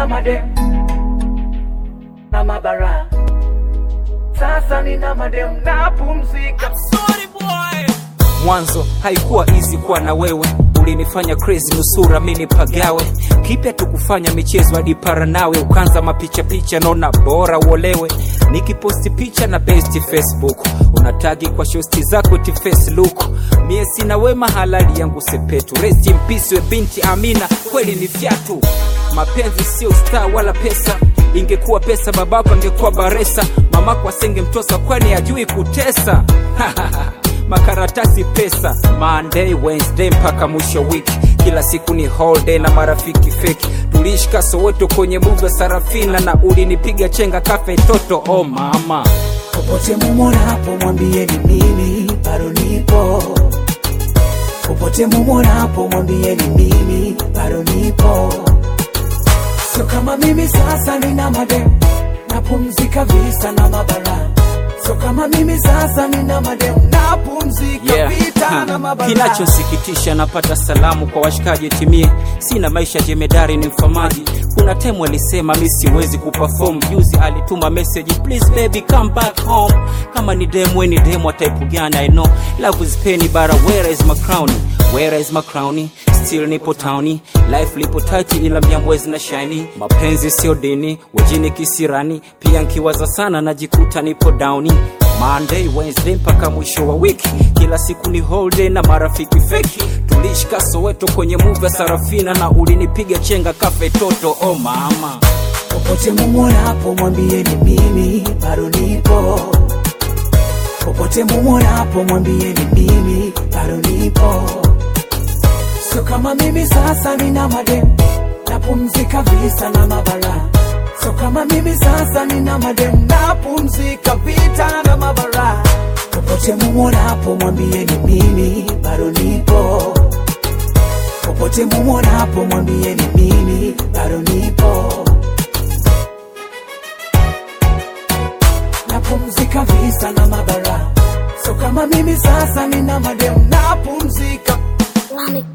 nina madem na mabara, sasa nina madem napumzika. Mwanzo haikuwa easy kuwa na wewe, ulinifanya crazy nusura mini pagawe. Kipya tukufanya michezo hadi para nawe, ukanza mapicha picha, naona bora uolewe. Nikiposti picha na besti Facebook, unatagi kwa shosti zako ti Facebook. Mie sina wema, halali yangu sepetu. Rest in peace we binti Amina, kweli ni fyatu. Mapenzi sio star wala pesa, ingekuwa pesa babako angekuwa baresa, mamako asengemtosa kwani ajui kutesa makaratasi pesa Monday, Wednesday mpaka mwisho wiki, kila siku ni holiday na marafiki feki. Tulishika Soweto kwenye buga Sarafina na ulinipiga chenga kafe toto. Oh mama, Popote mumuonapo mwambieni mimi bado nipo. Popote mumuonapo mwambieni mimi bado nipo. Sio kama mimi sasa nina madem napumzika visa na mabara. Sio kama mimi sasa nina madem napumzika yeah. vita na mabara. Kinachosikitisha napata salamu kwa washikaji timie, sina maisha jemedari, ni mfamaji. Kuna temu alisema mi siwezi kuperform, juzi alituma message please baby come back home. Kama ni demu ni demu wa type gani? I know love is pain, bara where is my crown? Where is my crown? Still nipo towni, life lipo tight, ila mjambwezi na shiny. Mapenzi sio dini, wejini kisirani, pia nkiwaza sana najikuta nipo downi Monday, Wednesday mpaka mwisho wa wiki, kila siku ni holiday na marafiki feki. Tulishika Soweto kwenye movie ya Sarafina na ulinipiga chenga kafe toto. Oh mama, Popote mumuonapo mwambieni mimi bado nipo. Popote mumuonapo mwambieni mimi bado nipo. Sio kama mimi sasa nina madem napumzika visa na mabara. Sio kama mimi sasa nina madem napumzika vita na mabara. Popote mumuonapo mwambieni mimi bado nipo. Popote mumuonapo mwambieni mimi bado nipo. napumzika visa na mabara. So kama mimi sasa nina madem napumzika Lami